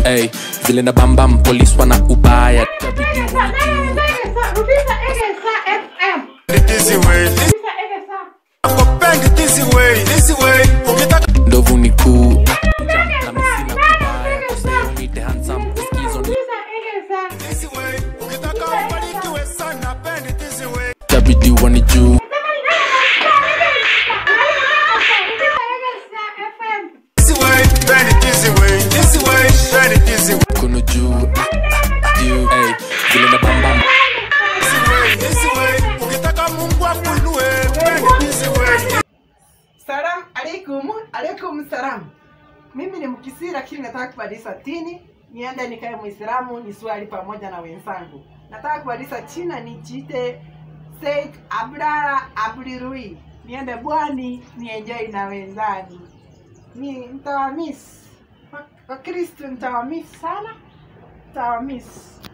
Hey, vile na bambam polis wana ubaya Itabidi wanijue. Rudisha Egesa FM. This way, Rudisha Egesa. nakupenda this way, this way. Ukitaka ndovu ni kuu Jump na misina kubaya Tusiomite handsome Skizo ni Rudisha Egesa. this way, ukitaka ubarikiwe sana, penda this way. itabidi wanijue This way, penda this way, this way, penda this way. Kono juu Juu Hey, vile na bambam This way, this way. Ukitaka Mungu akuinue, penda this way. Salam alaikum, alaikum salam. Mimi ni Mkisii lakini nataka kubadilisha dini, niende nikae Muislamu niswali pamoja na wenzangu. Nataka kubadilisha China nijiite Said Abdalla Abdirui, niende Bwani nienjoy na wenzangu. Ni nitawamiss Wa- Wakristo, nitawamiss sana, nitawamiss.